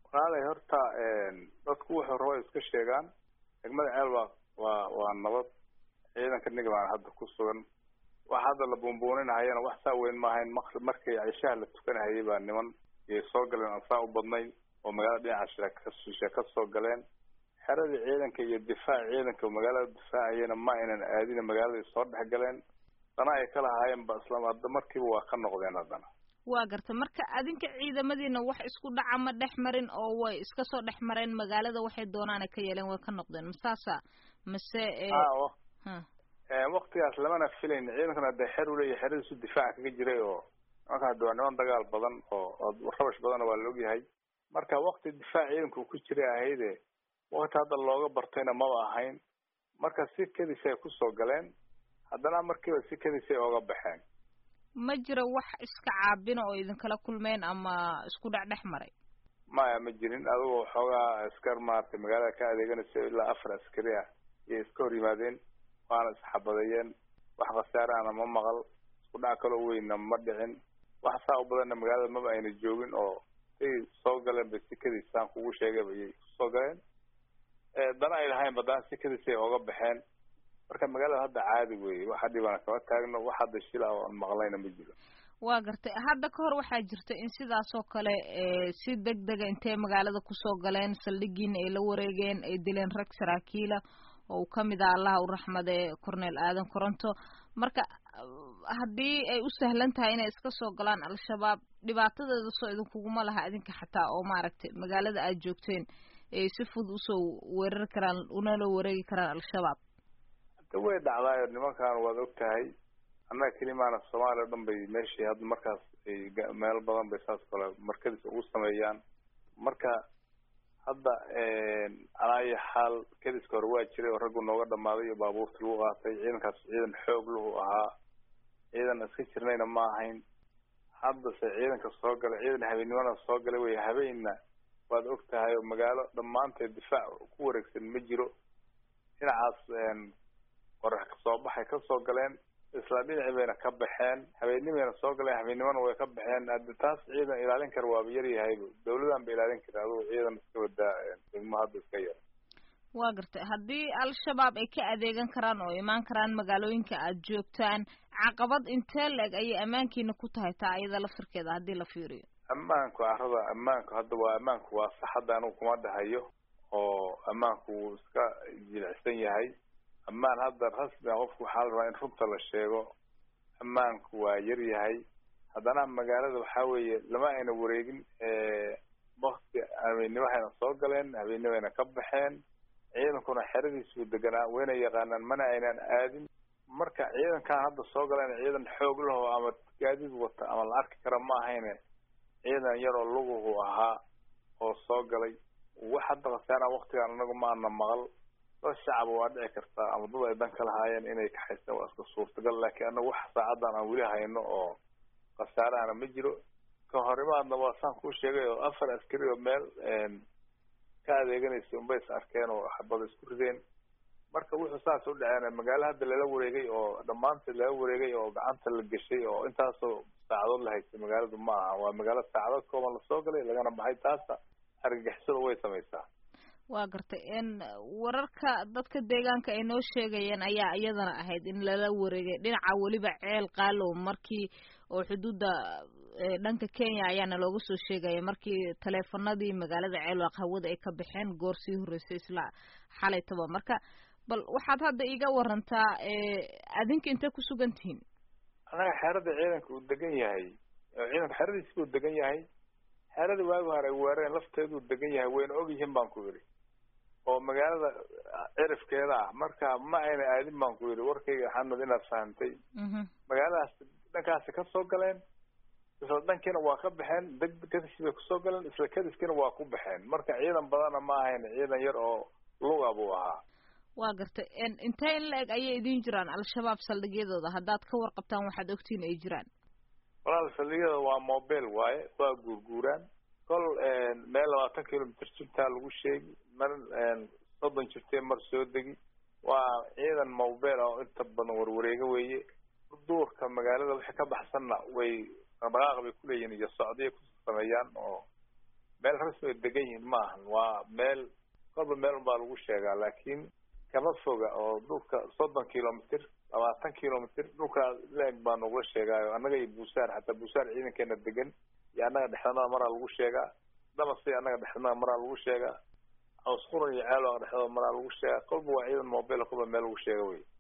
walaalay horta dadku wuxuu rabo iska sheegaan degmada ceel waa waa waa nabad ciidanka niga baan hadda ku sugan wax hadda la buunbuuninahayana wax saa weyn maahayn maqrib markii cishaha la tukanahayay baa niman iyay soo galeen aan saa u badnayn oo magaalada dhinaca sheekashishe ka soo galeen xeradii ciidanka iyo difaac ciidanka oo magaalada difaacayana ma aynan aadina magaaladay soo dhex galeen dana ay ka lahaayeen ba isla hadda markiiba waa ka noqdeen haddana waa garta marka adinka ciidamadiina wax isku dhaca ma dhex marin oo way iska soo dhex mareen magaalada waxay doonaana ka yeeleen way ka noqdeen masaasa mase waktigaas lamana filayn ciidankana hadee xer uleeyahay xeradiisu difaaca kaga jiray oo nimanka hadda waa niman dagaal badan oo rabash badana waa la ogyahay marka wakti difaac ciidanku ku jiray ahayde wakti hadda looga bartayna maba ahayn marka si kadis ay kusoo galeen haddana markiiba si kadis ay ooga baxeen ma jiro wax iska caabina oo idinkala kulmeen ama isku dhex dhex maray maya ma jirin adigoo xoogaa askar maaragtay magaalada ka adeeganaysa ilaa afar askari ah iyay iska hor yimaadeen waana isxabadeeyeen wax khasaarahana ma maqal isku dhac kaloo weynna ma dhicin wax saa u badanna magaalada maba ayna joogin oo say soo galeen bay sikadiisaan kugu sheegayba iyay kusoo galeen dana ay lahayn badana sikadiisay ooga baxeen marka magaalada hadda caadi weeye wax hadhibana kama taagno wax hadda shila oo aan maqlayna ma jiro waa gartay hadda ka hor waxaa jirta in sidaas oo kale si deg dega intay magaalada kusoo galeen saldhigiina ay la wareegeen ay dileen rag saraakiila oo uu kamid ah allaha u raxmade corneel aadan coronto marka haddii ay u sahlan tahay inay iska soo galaan al-shabaab dhibaatadeeda soo idinkuguma laha idinka xataa oo maaragtay magaalada aad joogteen ay si fudud usoo weerari karaan unala wareegi karaan al-shabaab de way dhacdaayo nimankan waad og tahay annaga kelimaana soomaaliya o dhan bay meeshii hadda markaas ay meelo badan bay saas kale markadiis ugu sameeyaan marka hadda alaayo xaal kadiska hore waa jiray oo raggu nooga dhamaaday iyo baabuurta lagu qaatay ciidankaas ciidan xoog lahu ahaa ciidan iska jirnayna ma ahayn haddase ciidanka soo galay ciidan habeennimana soo galay wey habeenna waad og tahay oo magaalo dhammaanteed difaac ku wareegsan ma jiro dhinacaas qorax kasoo baxay kasoo galeen isla dhinaci bayna ka baxeen habeennimayna soo galeen habeennimana way ka baxeen hadda taas ciidan ilaalin kara waaba yar yahayba dawladan ba ilaalin kara adugu ciidan iska wadaa degmo hadda iska yar waa gartay haddii al-shabaab ay ka adeegan karaan oo imaan karaan magaalooyinka aad joogtaan caqabad intee la-eg ayay ammaankiina ku tahay taa iyada lafirkeeda haddii la fiiriyo ammaanku arada ammaanku hadda waa ammaanku waa sax hadda anigu kuma dhahayo oo ammaanku wuu iska jilicsan yahay ammaan hadda rasmi a qofku waxaa la rabaa in runta la sheego ammaanku waa yar yahay haddana magaalada waxaa weeye lama ayna wareegin wakti habeennimo hayna soo galeen habeennimo ayna ka baxeen ciidankuna xeradiisuu deganaa wayna yaqaanaan mana aynan aadin marka ciidankan hadda soo galeen ciidan xoog laho ama gaadiid wata ama la arki kara ma ahayne ciidan yaroo luguhu ahaa oo soo galay wax hadda khasaana waktigaan anagu ma ana maqal dad shacaba waa dhici kartaa ama dad ay dan ka lahaayeen inay kaxaystaan waa iska suurtagal laakiin anagu wax saacadan aan weli hayno oo khasaarahana ma jiro ka horimaadna waa saan kuu sheegay oo afar askari oo meel ka adeeganaysa unbay is arkeen oo xabada isku rideen marka wuxuu saas u dhaceen magaalo hadda lala wareegay oo dhammaanteed lala wareegay oo gacanta la geshay oo intaasoo saacadood la haystay magaaladu ma aha waa magaalo saacadood kooban lasoo galay lagana baxay taasa argagixisada way samaysaa waa gartay n wararka dadka deegaanka ay noo sheegayeen ayaa iyadana ahayd in lala wareegay dhinaca weliba ceel qaalow markii oo xuduudda dhanka kenya ayaana looga soo sheegaya markii taleefanadii magaalada ceelwaaq hawada ay ka baxeen goor sii horreysay isla xalaytaba marka bal waxaad hadda iga warantaa adinka intee ku sugan tihiin anaga xeerada ciidanka uu degan yahay ciidanka xeradiisi buu degan yahay xeerada waagi hore ay weerareen lafteeduu degan yahay wayna ogyihiin baan ku yidhi oo magaalada cirifkeeda ah marka ma ayna aadin baan ku yidhi warkayga xamed inaad fahamtay magaaladaas dhankaasi ka soo galeen isla dhankiina waa ka baxeen deg kadisi bay kusoo galeen isla kadiskiina waa ku baxeen marka ciidan badana ma ahayn ciidan yar oo luga buu ahaa waa gartay intee in la-eg ayay idin jiraan al-shabaab saldhigyadooda haddaad ka warqabtaan waxaad ogtiin ay jiraan walaal saldhigyada waa mobile waaye waa guurguuraan kol meel labaatan kilomitr jirtaa lagu sheegi mar soddon jirtee mar soo degi waa ciidan mobile oo inta badan warwareega weeye duurka magaalada wixii ka baxsanna way dhaqdhaqaaq bay kuleeyihin iyo socdiya ku sameeyaan oo meel rasmi ay degan yihiin ma ahan waa meel kolba meel unbaa lagu sheegaa laakiin kama foga oo dhulka soddon kilomitr labaatan kilomitr dhulkaa leeg baa nagula sheegaayo annaga iyo buusaar xataa buusaar ciidankeena degan iyo annaga dhexdanada maraa lagu sheegaa damasi annaga dhexdanada maraa lagu sheegaa awsquran iyo ceelooga dhexdooda maraa lagu sheegaa kolba waa ciidan mobile kolba meel lagu sheega wey